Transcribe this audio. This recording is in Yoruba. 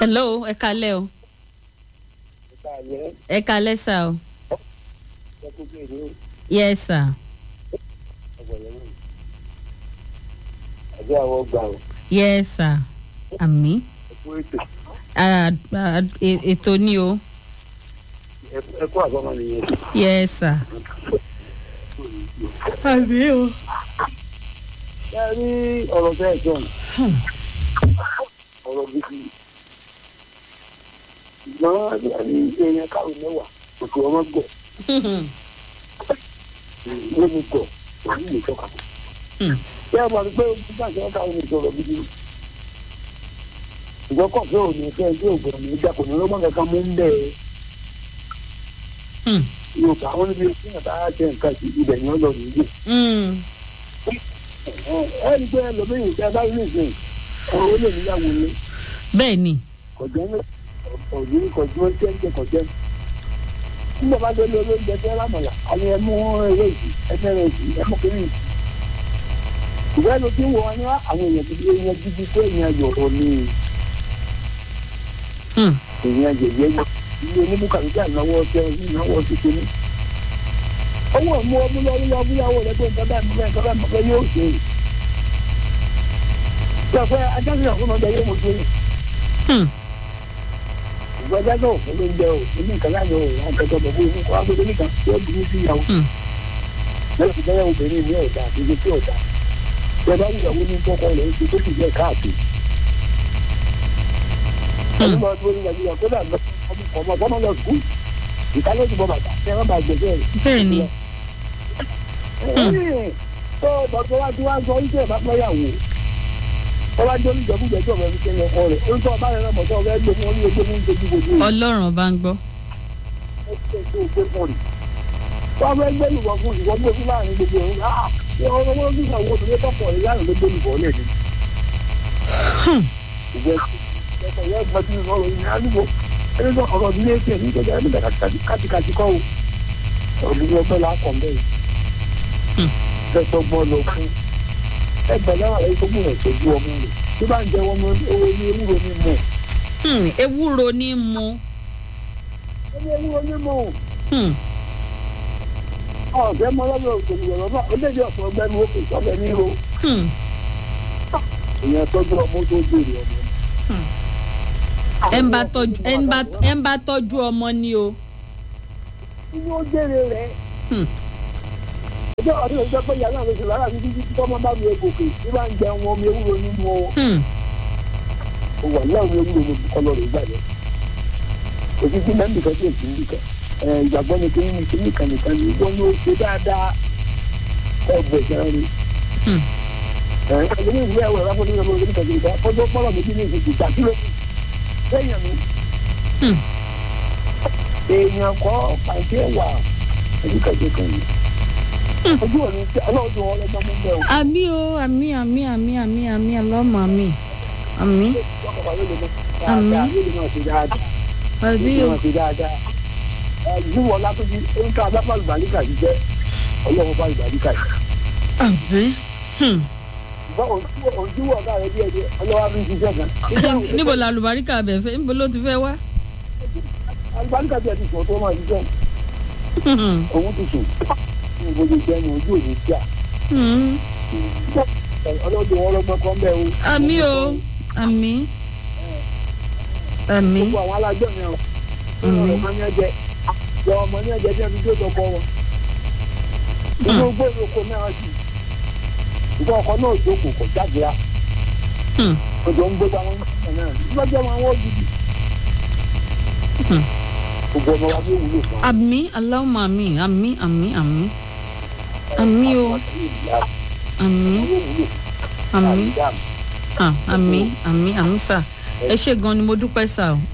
hello ẹ kalẹ́ o ẹ kalẹ́ sà o yes sir ẹgbẹ́ àwọn gbà ó yes sir àmì ẹkú ètò Ah, ah, e- ètò ni o ẹkú àbọ̀mọ nìyẹn. yes sir àmì o ṣé ẹ rí ọ̀rọ̀ bẹ́ẹ̀ jọ ọ̀rọ̀ gidi ṣùgbọ́n ní èèyàn káwọn mẹ́wàá òkè ọmọ gbọ̀ ló ní gbọ̀ òní lè tọ́ka. ṣé ẹ máa rí pé nígbà tí wọ́n káwọn ní sọ̀rọ̀ gidi ṣùgbọ́n kọ̀ọ̀fẹ́ ò ní fẹ́ tí òògùn ní ìjà kò ní lọ́gbọ́n kankan mú ń bẹ́ẹ̀ yorùbá wọn níbi tí wọn bá jẹ nǹkan sí ibẹ̀ ni wọ́n lọ nìyí. ẹni pé ẹlòmíyìn tí a bá rí nìsín ọ̀rọ̀ ó lè níyàwó ni bẹ́ẹ̀ ni kọjá ní ọ̀dún kọjú ọjọ́ ń jẹ kọjá. nígbà bá dé lórí oúnjẹ tí wọ́n mọ̀lá àwọn ẹmú eré ìsì ẹmú eré ìsì ẹmú kiri ìsì. ìwé ló ti ń wọ wọn ní àwọn èèyàn ti di èèyàn gidi pé èèyàn yọ̀rọ̀ ni èèyàn jẹ̀jẹ̀ yọ ilé oníbùkàlùkà náwó ọ̀sẹ̀ náwó ọ̀sẹ̀ tó ní. owó ọmú ọmú lọ́wọ́ lọ́wọ́ fúyàwó rẹ̀ pé nǹkan báyìí nǹkan báyìí nǹkan báyìí yóò ṣe. sọ pé ajáde ọ̀fun ọjà yóò mọ̀ tó yẹ. ìgbà ajáde ọ̀fun ló ń jẹ o ní nǹkan láàyè o àwọn kẹtọ bọ̀ fún ikú agbègbè nìkan yóò dùn sí ìyàwó. lẹ́yìn tí bẹ́ẹ̀ obìnrin ní ọ̀dà àti ibi tí ọ̀dà. ìjọba ìyàwó ní kọ́kọ́ rẹ̀ ń ṣe tó sì jẹ́ káàkiri. ẹni máa dúró ní nàìjíríà kódà ọmọ ọmọ lọ sùkúù ìkálẹ̀ ìbọn bàtà ẹ má bàa gbẹ̀gbẹ̀ rẹ̀. bẹ́ẹ̀ ni tó bàtà wá tí wá sọ wípé ẹ̀ bá pẹ́ yàwó wọ́n bá jẹ́ oníjẹkújẹ tí ọ̀rẹ́ fi ṣe ọkọ rẹ̀ ó ń tọ́ ọba rẹ̀ náà mọ̀tọ́ ọ̀rẹ́ gbé fún oníyẹ gbé fún ojú gbogbo rẹ̀ ọlọ́run bá ń gbọ́ ó ṣe tó gbé fún rẹ̀ wọ́n fẹ́ gbé lùbọ̀ fún ìwọ́n gbé fún láàrin gbogbo ẹ̀rọ náà ṣé ọ̀rọ̀ wọn bí àwọn obìnrin tọkọ rẹ̀ láàrin ló gbé lùbọ̀ lẹ̀ ni. ìgbẹ́ ẹ̀kọ́ yẹn gbọ́ sí ọ̀rọ̀ yìí àdúgbò ẹni tó ọ̀rọ̀ ní ẹ̀kẹ́ ní ìjọba ẹni bẹ̀rẹ̀ kàtìkàtì kọ́ o ọ̀rọ̀ ní ọgbẹ́ la kọ̀ bẹ́ẹ̀ fẹsọ̀ gbọ́ lọ fún ẹgbẹ́ náà ẹ̀ tó gbìyànjú tọ́jú ọmọ rẹ̀ tó bá ń jẹ wọn owó ní ewúro ní mọ̀ Hmm, ewúro ní mu ó ní ewúro ní mọ̀ Hmm, ọ̀fẹ́ mọ lọ́wọ́ òṣèlú ọ̀rọ̀ náà ó léde ọ̀pọ̀ ọgbẹ́ni ó kò sọ́bẹ̀ ní ro hmm, ìyẹn tọ́jú ọmọ tó jèrè ọmọ. ẹ ń bá tọ́jú ẹ ń bá- ẹ ń bá tọ́jú ọmọ ni o inú ó jèrè rẹ̀ Hmm. ọjọ́ ọdún ìjọ pé ìyá náà ló ṣe lára títí tí tọ́mọ bá mi gòkè tí bá ń jẹ wọn omi ewúro nínú ọ Hmm, ó wà ní àwọn ewúro mo kọ́ lọ́rọ̀ ìgbà yẹn kò sí sí mẹ́mí kan tí èsì ń bì kan ìgbàgbọ́ ni kí ní kí ní kan nìkan ní wọ́n yóò ṣe dáadáa ẹ̀bùn ẹ̀sán rí hmm, ẹ̀ẹ́dẹ́gbẹ́ ìwé ẹ̀wọ̀ ẹ̀rọ fún mi lọ́wọ́ nípa ìgbà fọ́jọ́ pọ́lọ̀ méjì ní ìsìnkú ìgbà kí ló kù lẹ́yìn mi hmm. èèyàn kọ́ pàǹtí ẹ̀wà ẹ̀díkàjẹ́ kan ní ojú òní tí ọlọ́run tó wọ́n lọ́gbọ́n mú bẹ́ẹ̀ o. àmì o àmì àmì àmì àmì àmì ọlọ́mọ àmì àmì Àmín. àbí o Ìjúwọ̀ látọ́jú orúkọ adáfà ìbàlíkà yìí jẹ́ ọlọ́run bá ìbàlíkà yìí. àbí Hmm. Ṣùgbọ́n òjúwọ̀ ọ̀gá rẹ̀ díẹ̀ díẹ̀ ọlọ́wà fi ń ṣiṣẹ́ kan. níbo la àlùbáríkà bẹ̀ fẹ́ níbo ló ti fẹ́ wá Àlùbáríkà díẹ̀ ti sọ̀ tó máa ṣiṣẹ́ Hmm, òun ti sùn. Ìgbòho jẹ́ ní ojú òní tíà. hmm. Ọlọ́dún wọn lọ́gbọ́n kan bẹ́ẹ̀ o. àmì o àmì àmì Gbogbo àwọn alájọ́ yẹn o. Àmín. Ọmọ ní ẹ̀jẹ̀ yọ ọmọ ní ẹ̀jẹ̀ bí ẹni tó tọkọ wọn. Inú gbòòrò oko náà sì. Ìgbà ọkọ náà jókòó kò jáde á. Hmm, Òjò ń gbégbá wọn nígbà náà. Lọ́jọ́ wọn wọ́n gidi. hmm. Gbogbo ọmọ wa ló wúlò fún wa. àmì aláwọ̀ àmì àmì àmì àmì àmì o àmì àmì ah, àmì àmì àmì sà ẹ ṣe gan ni mo dúpẹ́ sà o.